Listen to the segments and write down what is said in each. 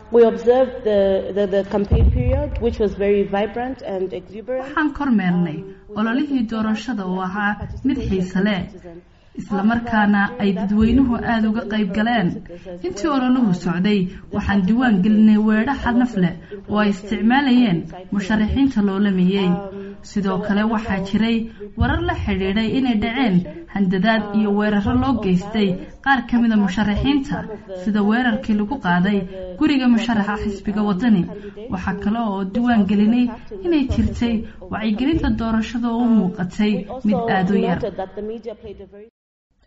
we observed the, the, the campaign period, which was very vibrant and exuberant. waxaan kormeernay ololihii doorashada oo ahaa mid xiise leh islamarkaana ay dadweynuhu aada uga qayb galeen intii ololuhu socday waxaan diwaan gelinay weedho xadnaf leh oo ay isticmaalayeen musharaxiinta loolamayey sidoo kale waxaa jiray warar la xidhiidhay inay dhaceen handadaad iyo weeraro loo geystay qaar ka mida musharaxiinta sida weerarkii lagu qaaday guriga musharaxa xisbiga wadani waxaa kale oo diwaan gelinay inay jirtay wacyigelinta doorashada oo u muuqatay mid aada u yar Noted that the media played a very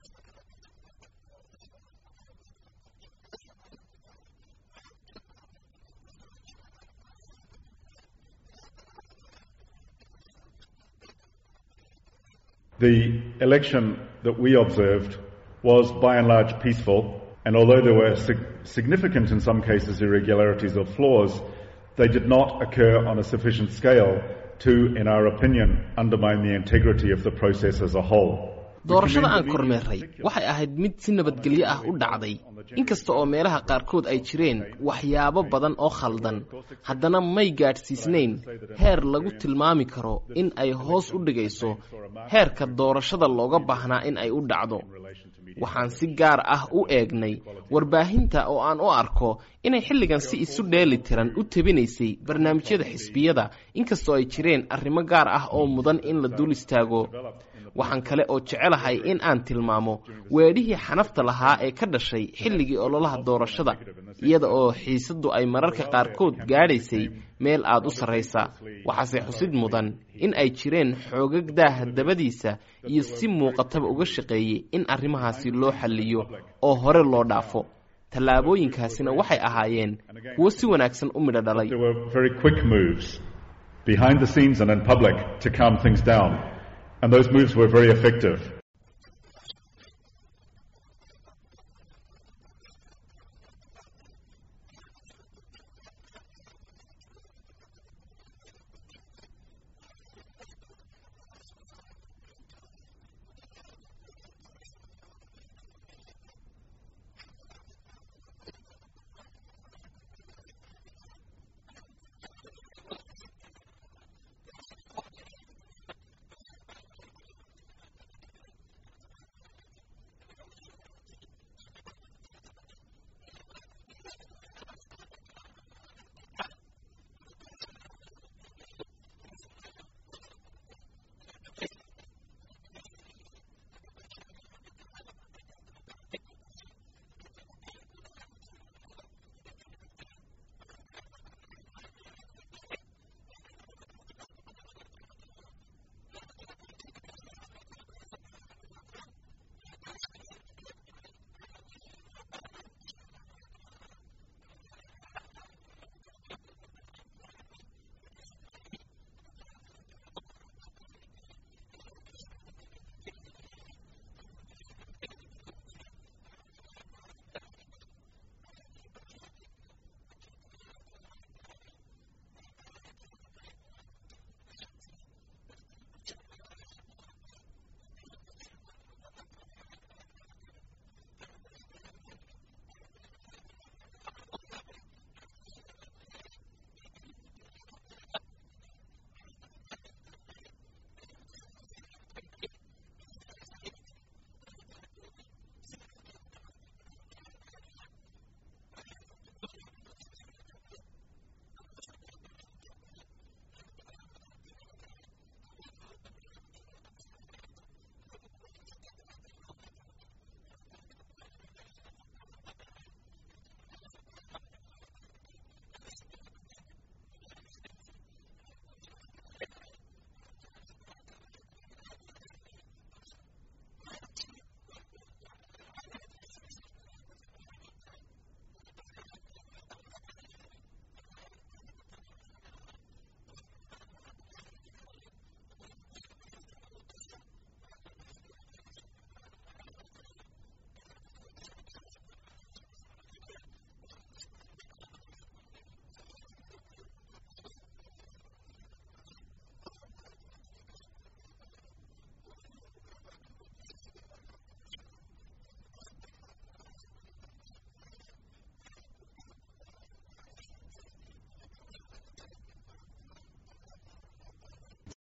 The election that we observed was by and large peaceful, and although there were sig- significant, in some cases, irregularities or flaws, they did not occur on a sufficient scale to, in our opinion, undermine the integrity of the process as a whole. doorashada aan kormeerray waxay ahayd mid si nabadgelyo ah u dhacday inkasta oo meelaha qaarkood ay jireen waxyaabo badan oo khaldan haddana may gaadhsiisnayn heer lagu tilmaami karo in ay hoos u dhigayso heerka doorashada looga baahnaa in ay u dhacdo waxaan si gaar ah u eegnay warbaahinta oo aan u arko inay xilligan si isu dheeli tiran u tebinaysay barnaamijyada xisbiyada inkastoo ay jireen arrimo gaar ah oo mudan in la dul istaago waxaan kale oo jecelahay in aan tilmaamo weedhihii xanafta lahaa ee ka dhashay xilligii ololaha doorashada iyada oo xiisaddu ay mararka qaarkood gaadhaysay meel aad u sarraysa waxaase xusid mudan in ay jireen xoogag daaha dabadiisa iyo si muuqataba uga shaqeeyey in arrimahaasi loo xalliyo oo hore loo dhaafo tallaabooyinkaasina waxay ahaayeen kuwo si wanaagsan u midho dhalay There were very quick moves behind the scenes and in public to calm things down, and those moves were very effective.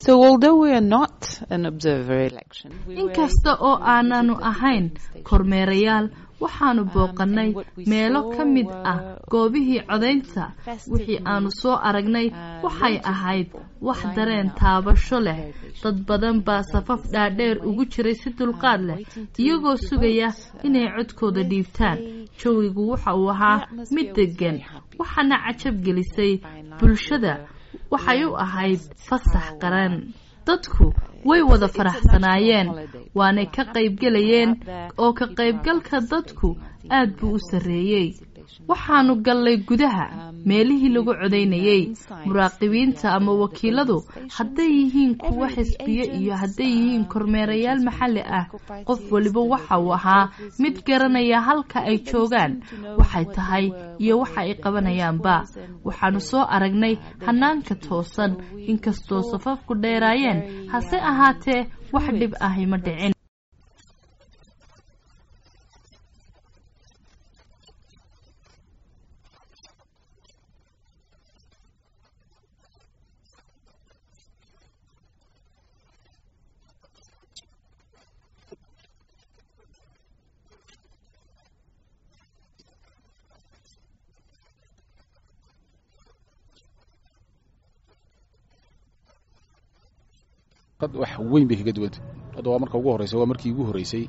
inkasta oo aananu ahayn kormeerayaal waxaanu booqannay meelo ka mid ah goobihii codaynta wixii aanu soo aragnay waxay ahayd wax dareen taabasho leh dad badan baa safaf dhaadheer ugu jiray si dulqaad leh iyagoo sugaya inay codkooda dhiibtaan jawigu waxa uu ahaa mid deggan waxaana cajab gelisay bulshada waxay u ahayd fasax qaran dadku way wada faraxsanaayeen waanay ka qaybgelayeen oo ka qaybgalka dadku aad buu u sarreeyey waxaanu gallay gudaha meelihii lagu codaynayey muraaqibiinta ama wakiiladu hadday yihiin kuwa xisbiye iyo hadday yihiin kormeerayaal maxalli ah qof waliba waxa uu ahaa mid garanaya halka ay joogaan waxay tahay iyo waxa ay qabanayaanba waxaanu soo aragnay hanaanka toosan inkastoo safafku dheeraayeen hase ahaatee wax dhib ahi ma dhicin wax weyn bay kaga duwantay hadda waa marka ugu horreysay waa markii ugu horreysay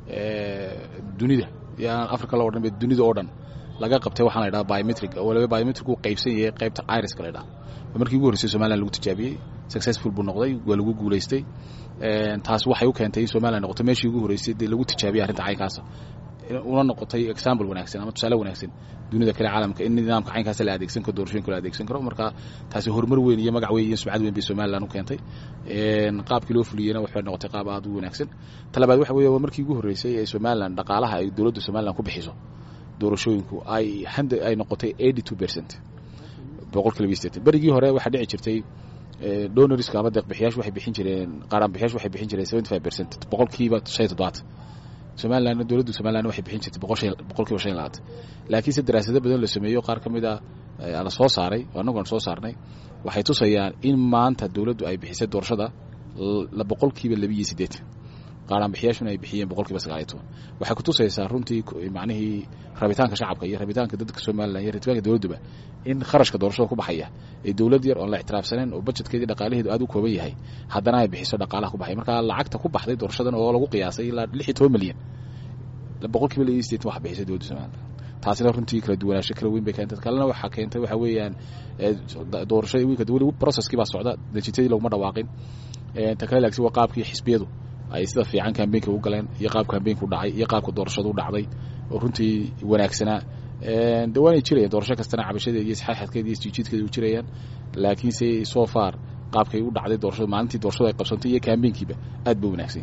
dunida iyo aan africa loo dhan dunida oo dhan laga qabtay waxaan la ydhaha biometric oo waliba biometric uu qaybsan yahay qaybta iriska la ydhaha waa markii ugu horreysay somaliland lagu tijaabiyey successful buu noqday waa lagu guulaystay taas waxay u keentay in somaliland noqoto meeshii ugu horreysay dee lagu tijaabiyey arrinta caynkaasa una noqotay example wanaagsan ama tusaale wanaagsan dunida kale caalamka in nidaamka caynkaas la adeegsan karo doorashooyinka la adeegsan karo marka taasi horumar weyn iyo magac weyn iyo sumcad weyn bay somaliland u keentay qaabkii loo fuliyeyna waxay noqotay qaab aad u wanaagsan talabaad waxa weeye waa markii ugu horreysay ee somaliland dhaqaalaha ay dowladda somaliland ku bixiso doorashooyinku ay ay noqotay eighty two percent boqolkiiba sideetan berigii hore waxaa dhici jirtay donorska ama deeqbixiyaashu waxay bixin jireen qaaraanbixiyaashu waxay bixin jireen seventy five percent boqolkiiba shan iyo toddobaatan somaliland dowladda somaliland waxay bixin jirtay boqolkiiba shan iyo labaatan laakiinse daraasado badan la sameeyo qaar ka mid a la soo saaray oo annagu aan soo saarnay waxay tusayaan in maanta dowladdu ay bixisay doorashada boqolkiiba labiiyo siddeetan qaaraanbixiyaashuna ay bixiyeen boqolkiiba sagaal iyo toban waxay ku tusaysaa runtii macnihii rabitaanka shacabka iyo rabitaanka dadka somaliland iyo rabitaanka dowladduba in kharashka doorashada ku baxaya ee dowlad yar oon la ictiraafsanayn oo bajetkeedii dhaqaalaheedu aad u kooban yahay haddana ay bixiso dhaqaalaha ku baxay marka lacagta ku baxday doorashadan oo lagu qiyaasay ilaa lix iyo toban milyan boqolkiiba laba iyo sideetan waxa bixisay dowladda somaliland taasina runtii kala duwanaansho kala weyn bay keentay kalena waxaa keentay waxa weeyaan doorashada wiilka weli processkii baa socda natiijadii laguma dhawaaqin ta kale laagsi waa qaabkii xisbiyadu ay sida fiican kambeynka u galeen iyo qaabka kambeynka u dhacay iyo qaabka doorashadu u dhacday oo runtii wanaagsanaa de waanay jirayaan doorasho kastana cabashadeeda iyo isxaxadkeeda iyo isjiijiidkeeda u jirayaan laakiinse so far qaabkay u dhacday doorashadu maalintii doorashadu ay qabsantay iyo kambeynkiiba aad ba wanaagsan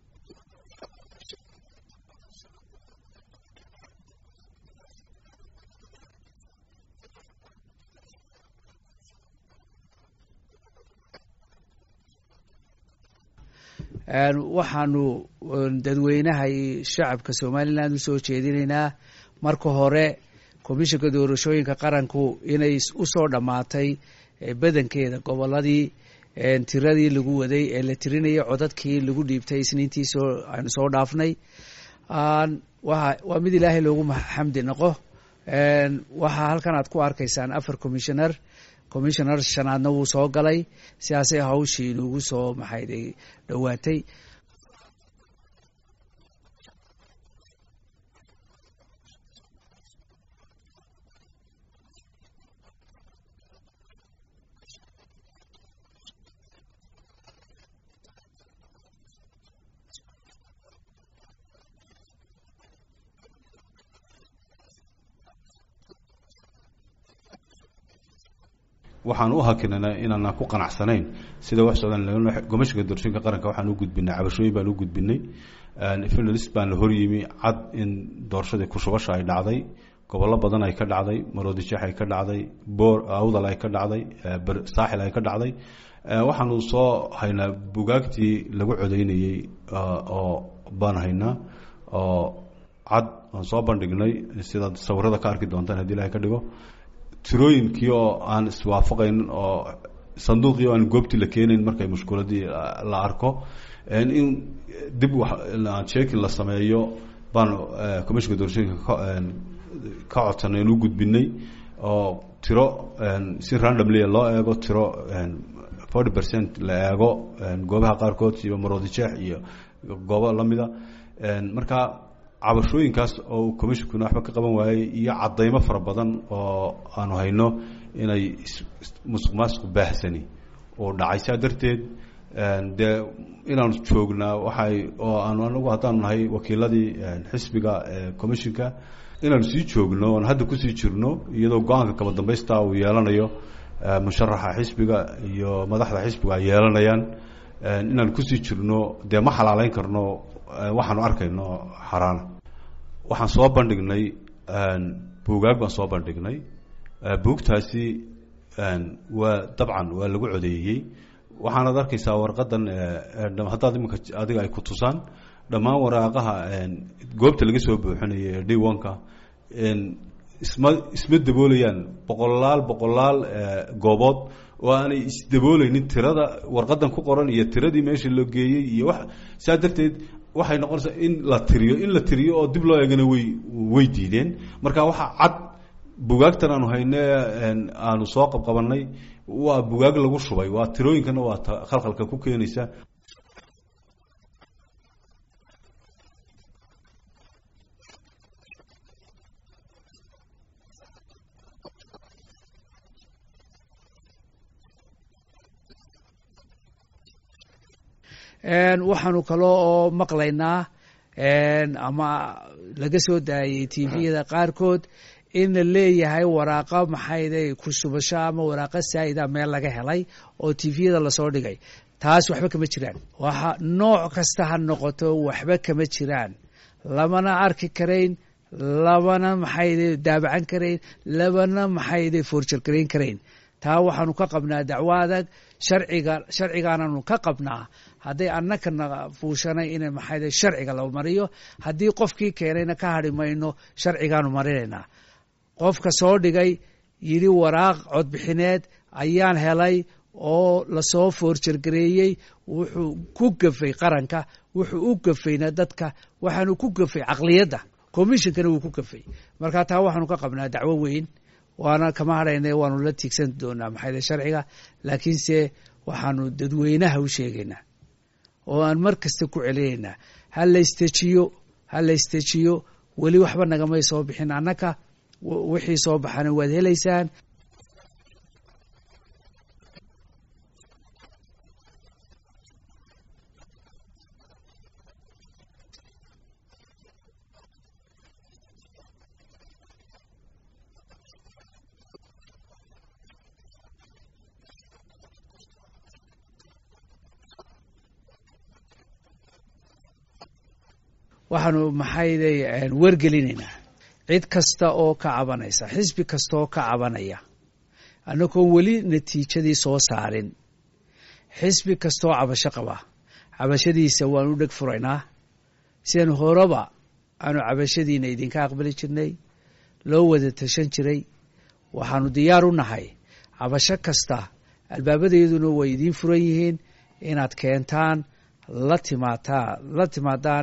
waxaanu dadweynaha iyo shacabka somaliland usoo jeedinaynaa marka hore komishanka doorashooyinka qaranku inay usoo dhammaatay badankeeda goboladii tiradii lagu waday ee la tirinayay codadkii lagu dhiibtay isniintii soo aanu soo dhaafnay waa mid ilaahay loogu xamdi noqo waxaa halkan aad ku arkaysaan afar commissioner commissioner shanaadna wuu soo galay sidaasay hawshii inugu soo maxayday dhowaatay waxaan u hakinana inaanaan ku qanacsanayn sida wax socdaan gomashiga doorashooyinka qaranka waxaan u gudbinay cabashooyin baan u gudbinay finalist baan la horyimi cad in doorashadii kushubasha ay dhacday gobollo badan ay ka dhacday maroodijeex ay ka dhacday boor awdal ay ka dhacday saaxil ay ka dhacday waxaanu soo haynaa bugaagtii lagu codeynayey oo baan haynaa oo cad aan soo bandhignay sidaad sawirada ka arki doontaan haddii ilahay ka dhigo tirooyinkii oo aan iswaafaqaynin oo sanduuqii oo aan goobtii la keenayn markay mushkuladii la arko in dib checking la sameeyo baan commissionka doorashooyinka ka codsanay inu gudbinay oo tiro si randomly loo eego tiro forty percent la eego goobaha qaarkood iyo maroodijeex iyo goobo lamida marka cabashooyinkaas oo commissionkuna waxba ka qaban waayey iyo cadaymo fara badan oo aanu hayno inay musuq maasuq baahsani oo dhacay saa darteed dee inaanu joognaa waxay oo aanu anagu haddaanu nahay wakiiladii xisbiga commissionka inaanu sii joogno oon hadda kusii jirno iyadoo go-aanka kaba dambaysta uu yeelanayo musharaxa xisbiga iyo madaxda xisbiga ay yeelanayaan inaanu kusii jirno dee ma xalaaleyn karno waxaanu arkayno xaraana waxaan soo bandhignay buugaag baan soo bandhignay buugtaasi waa dabcan waa lagu codeeyey waxaanaad arkaysaa warqadan haddaad iminka adiga ay ku tusaan dhammaan waraaqaha goobta laga soo buuxinayo ee diwanka isma isma daboolayaan boqolaal boqolaal goobood oo aanay isdabooleynin tirada warqadan ku qoran iyo tiradii meesha loo geeyey iyo wax saa darteed waxay noqonaysaa in la tiriyo in la tiriyo oo dib loo eegana way way diideen marka waxaa cad bugaagtan aanu hayne aanu soo qabqabanay waa bugaag lagu shubay waa tirooyinkana waa ta khalkhalka ku keenaysa waxaanu kaloo oo maqlaynaa ama laga soo daayay tviyada qaarkood in la leeyahay waraaqa maxayday kushubasho ama waraaqa saa'ida meel laga helay oo tviyada lasoo dhigay taas waxba kama jiraan waxa nooc kasta ha noqoto waxba kama jiraan lamana arki karayn labana maxayda daabacan karayn labana maxayda foorjargarayn karayn taa waxaanu ka qabnaa dacwo adag sharciga sharcigaananu ka qabnaa hadday annakana fuushanay in maxayda sharciga la mariyo haddii qofkii keenayna ka hadhi mayno sharcigaanu marinaynaa qofka soo dhigay yidhi waraaq codbixineed ayaan helay oo lasoo foorjargareeyey wuxuu ku gafay qaranka wuxuu u gafayna dadka waxaanu ku gafay caqliyadda commissionkana wuu ku gafay marka taa waxaanu ka qabnaa dacwo weyn waana kama hadhayna waanu la tiigsan doonaa maxayda sharciga laakiinse waxaanu dadweynaha u sheegaynaa oo aan mar kasta ku celinaynaa ha laystejiyo ha laystejiyo weli waxba nagamay soo bixin annaka wixii soo baxana waad helaysaan waxaanu maxayday wargelinaynaa cid kasta oo ka cabanaysa xisbi kasta oo ka cabanaya annagoon weli natiijadii soo saarin xisbi kastaoo cabasho qaba cabashadiisa waanu dheg furaynaa sidan horeba aanu cabashadiina idinka aqbali jirnay loo wada tashan jiray waxaanu diyaar u nahay cabasho kasta albaabadayaduna way idiin furan yihiin inaad keentaan la timaataa la timaadaan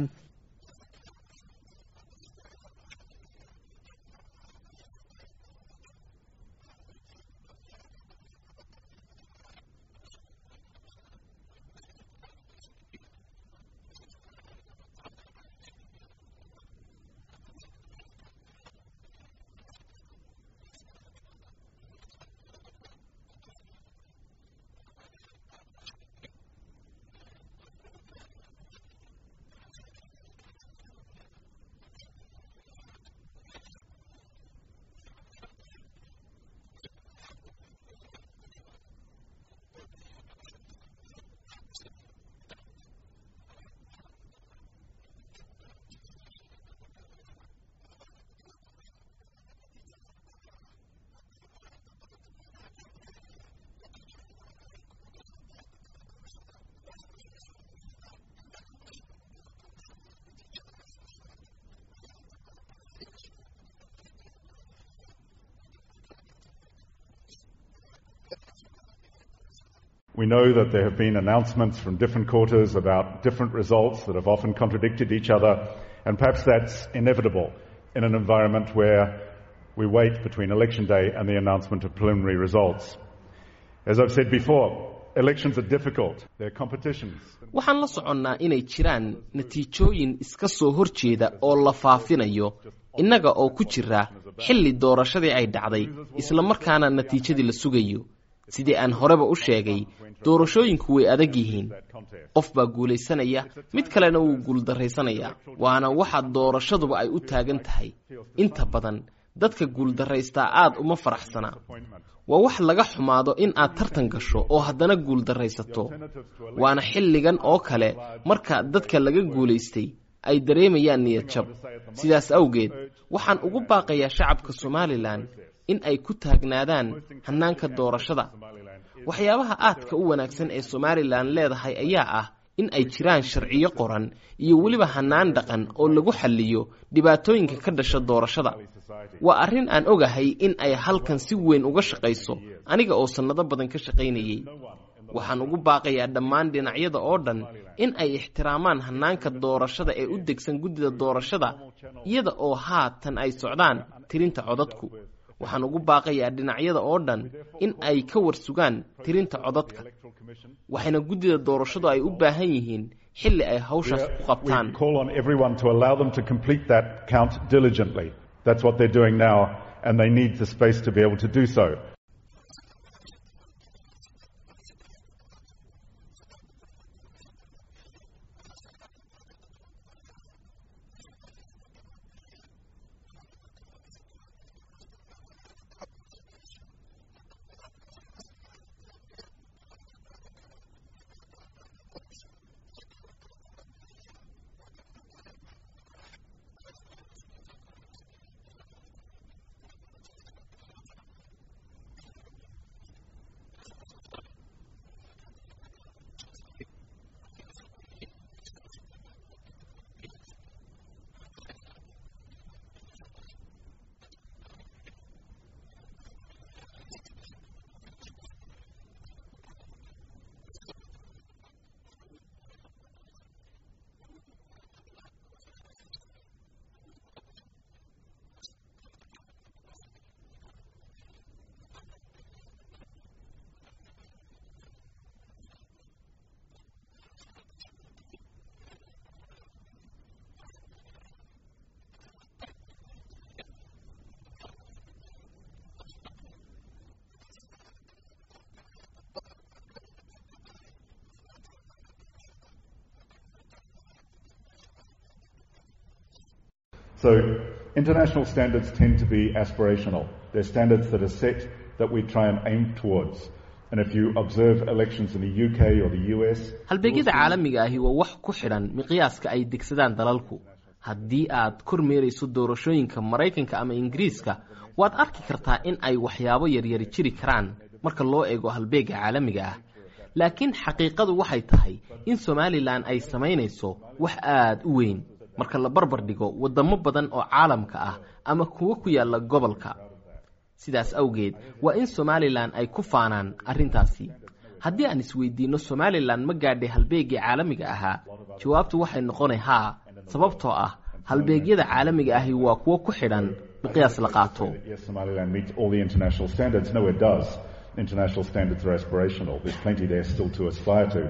We know that there have been announcements from different quarters about different results that have often contradicted each other, and perhaps that's inevitable in an environment where we wait between election day and the announcement of preliminary results. As I've said before, elections are difficult. They're competitions. waxaan la soconnaa inay jiraan natiijooyin iska soo hor jeeda oo la faafinayo innaga oo ku jira xilli doorashadii ay dhacday isla markaana natiijadii la sugayo sidii aan horeba u sheegay doorashooyinku way adag yihiin qof baa guulaysanaya mid kalena wuu guuldarraysanayaa waana waxa doorashaduba ay u taagan tahay inta badan dadka guuldarraystaa aad uma faraxsana waa wax laga xumaado in aad tartan gasho oo haddana guuldarraysato waana xilligan oo kale marka dadka laga guulaystay ay dareemayaan niyad jab sidaas awgeed waxaan ugu baaqayaa shacabka somalilan in ay ku taagnaadaan hannaanka doorashada waxyaabaha aadka u wanaagsan ee somalilan leedahay ayaa ah in ay jiraan sharciyo qoran iyo weliba hannaan dhaqan oo lagu xalliyo dhibaatooyinka ka dhasha doorashada waa arrin aan ogahay in ay halkan si weyn uga shaqayso aniga oo sannado badan ka shaqaynayay waxaan ugu baaqayaa dhammaan dhinacyada oo dhan in ay ixtiraamaan hannaanka doorashada ee u degsan guddida doorashada iyada oo haatan ay socdaan tirinta codadku waxaan ugu baaqayaa dhinacyada oo dhan in ay ka warsugaan tirinta codadka waxayna guddida doorashadu ay u baahan yihiin xilli ay hawshaas ku qabtaan We call on everyone to allow them to complete that count diligently. That's what they're doing now, and they need the space to be able to do so. So international standards tend to be aspirational. They're standards that are set that we try and aim towards. And if you observe elections in the UK or the US, halbeegyada caalamiga ahi waa wax ku xidhan miqyaaska ay degsadaan dalalku haddii aad kormeerayso doorashooyinka maraykanka ama ingiriiska waad arki kartaa in ay waxyaabo yaryari jiri karaan marka loo eego halbeega caalamiga ah laakiin xaqiiqadu waxay tahay in somalilan ay samaynayso wax aad u weyn marka la barbar dhigo waddamo badan oo caalamka ah ama kuwo ku yaalla gobolka sidaas awgeed waa in somalilan ay ku faanaan arrintaasi haddii aan isweydiinno somalilan ma gaadhay halbeegii caalamiga ahaa jawaabtu waxay noqonay haa sababtoo ah halbeegyada caalamiga ahi waa kuwo ku xidhan miqyaas la qaato yes, Somaliland meets all the international standards. No, it does. International standards are aspirational. There's plenty there still to aspire to.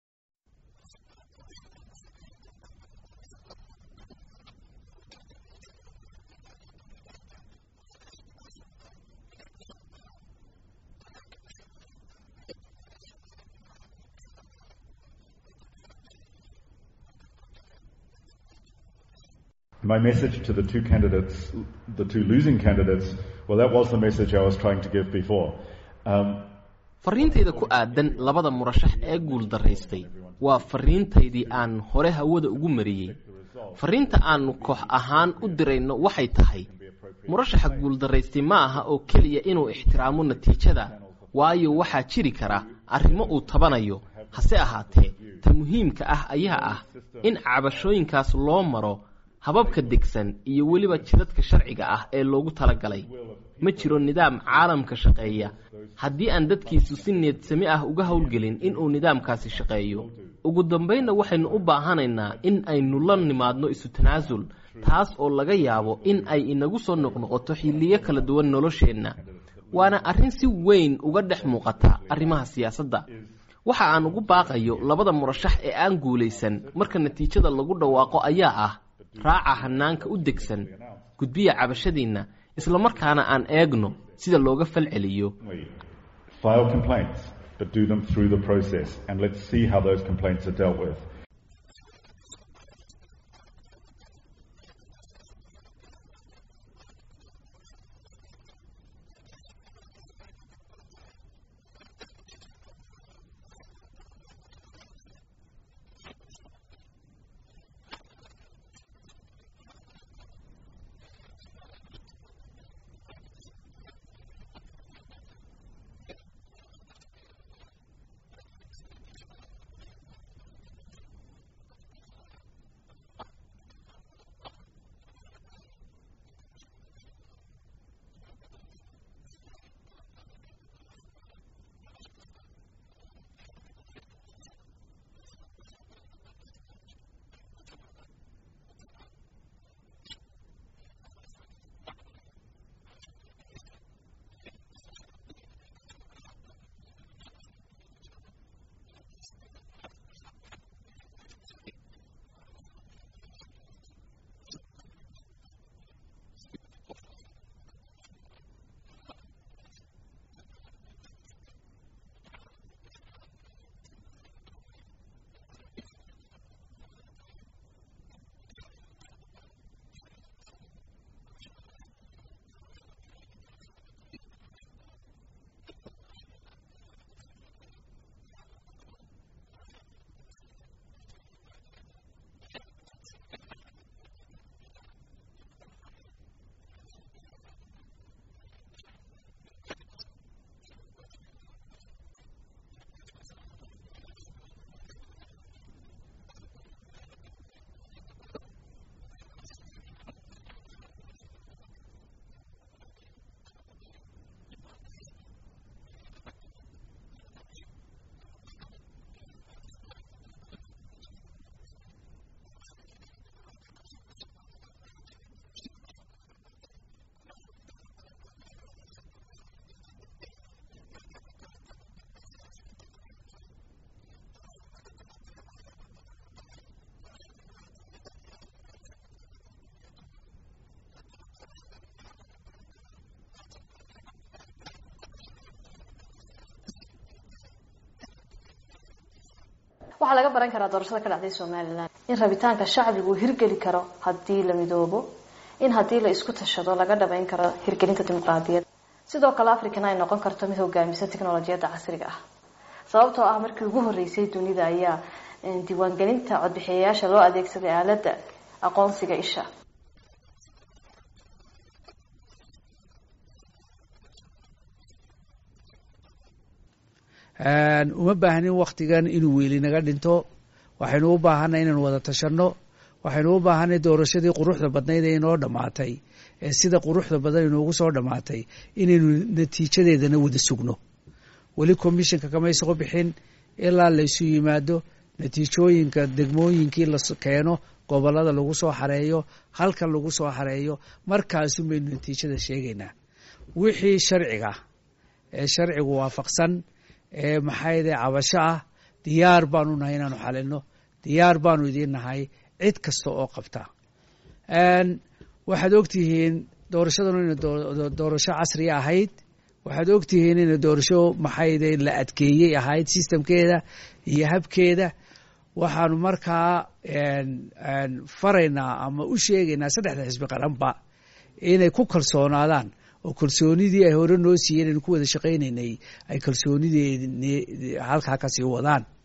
My message to the two candidates, the two losing candidates, well, that was the message I was trying to give before. Um, fariintayda ku aadan labada murashax ee guuldaraystay waa fariintaydii aan hore hawada ugu mariyey fariinta aannu koox ahaan u dirayno waxay tahay murashaxa guuldaraystay ma aha oo keliya inuu ixtiraamo natiijada waayo waxaa jiri kara arrimo uu tabanayo hase ahaatee ta muhiimka ah ayaa ah in cabashooyinkaas loo maro hababka degsan iyo weliba jidadka sharciga ah ee loogu talagalay ma jiro nidaam caalamka shaqeeya haddii aan dadkiisu si needsami ah uga howlgelin inuu nidaamkaasi shaqeeyo ugu dambaynna waxaynu u baahanaynaa in aynu la nimaadno isu tanaasul taas oo laga yaabo in ay inagu soo noqnoqoto xilliyo kala duwan nolosheenna waana arrin si weyn uga dhex muuqata arrimaha siyaasadda waxa aan ugu baaqayo labada murashax ee aan guulaysan marka natiijada lagu dhawaaqo ayaa ah raaca hanaanka u degsan gudbiya cabashadiinna islamarkaana aan eegno sida looga falceliyo File complaints, but do them through the process, and let's see how those complaints are dealt with. waxaa laga baran karaa doorashada ka dhacday somalilan in rabitaanka shacbigu uu hirgeli karo haddii la midoobo in haddii la isku tashado laga dhabayn karo hirgelinta dimuqraadiyad sidoo kale africana ay noqon karto mid hogaamisa technolojiyadda casriga ah sababtoo ah markii ugu horeysay dunida ayaa diiwaangelinta codbixiyayaasha loo adeegsaday aaladda aqoonsiga isha uma baahnin waktigan inuu weeli naga dhinto waxaynu u baahanay inaynu wada tashanno waxaynu u baahanay doorashadii quruxda badnayd ee inoo dhammaatay ee sida quruxda badan inoogu soo dhammaatay inaynu natiijadeedana wada sugno weli commissionka kamay soo bixin ilaa laysu yimaado natiijooyinka degmooyinkii la keeno gobolada lagu soo xareeyo halkan lagu soo xareeyo markaasun baynu natiijada sheegaynaa wixii sharciga ee sharcigu waafaqsan ee maxayde cabasho ah diyaar baanu nahay inaanu xalino diyaar baanu idiin nahay cid kasta oo qabta waxaad ogtihiin doorashadanu ina doorasho casriya ahayd waxaad ogtihiin ina doorasho maxayde la adkeeyey ahayd systemkeeda iyo habkeeda waxaanu markaa faraynaa ama u sheegaynaa saddexda xisbi qaranba inay ku kalsoonaadaan oo kalsoonidii ay hore noo siiyeen aynu ku wada shaqaynaynay ay kalsoonidii halkaa kasii wadaan